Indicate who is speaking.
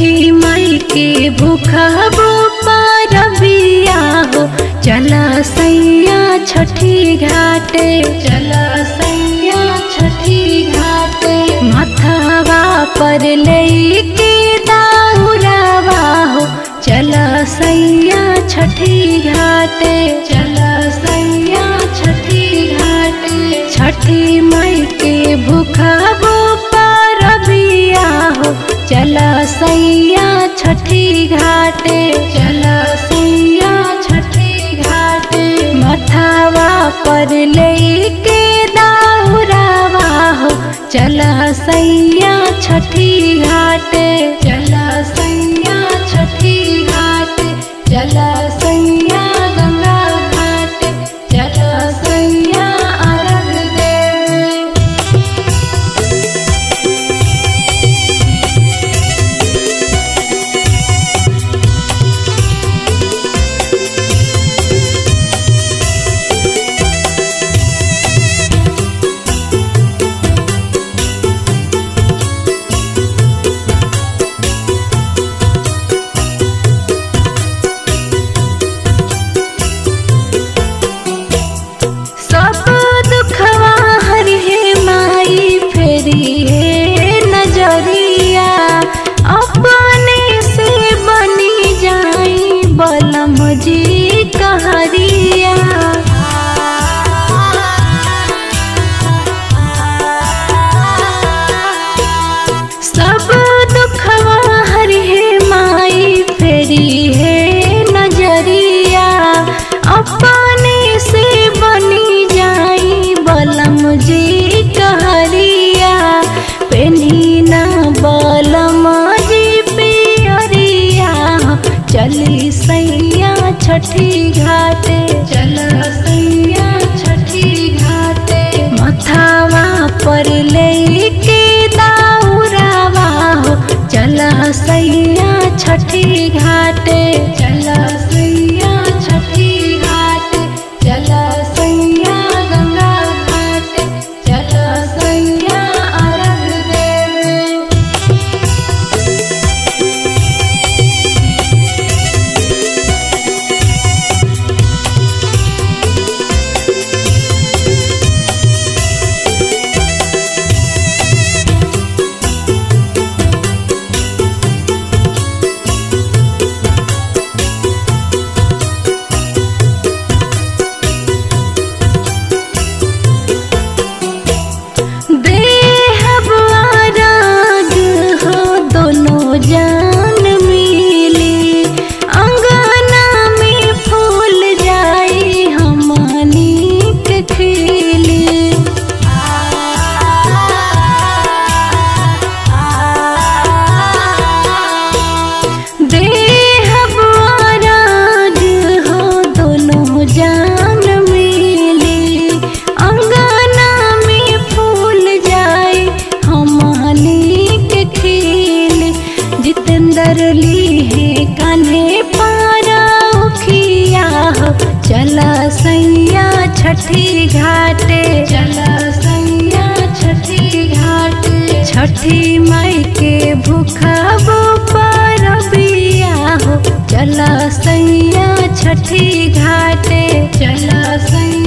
Speaker 1: छठी माई के भूखबो पारबिया हो चला सैया छठी घाटे चला सैया छठी घाटे माथावा पर लेके दाउरावा हो चला सैया छठी घाटे चला सैया छठी घाटे छठी माई के भूखबो पारबिया हो चला सैया छठी घाटे चला सैया छठी घाटे मथावा पर लेके दाउरावा हो चला सैया छठी घाटे चला सैया छठी घाटे चला सैया गंगा घाटे चला सैया अर्घ देवे सब दुखवा हर हे माई फेरी है नजरिया अपने से बनी जाई बलम जी कहरिया सब दुखवा हर हे माई फेरी है नजरिया अपने से बनी जाई बलम जी कहरिया पेनी ना बलम जी पियरिया चली सैया छठी घाटे चल सैया छठी घाटे मथावा पर लेके दाउरावा हो चला सैया छठी घाटे चला सैया छठी घाटे चला सैया गंगा घाटे चला सैया अर्घ देवे देहब आराग हो दोनों जान मिली अंगना में फूल जाई हमनी के खिली देहब आराग हो दोनों जान मिली अंगना में फूल जाए हमनी के खिल जितेंद्र ली है कान्हे पारा उखिया हो चला सैया छठी घाटे चला सैया छठी घाटे छठी माई के भूखबो पारबिया हो चला सैया छठी घाटे चला सैया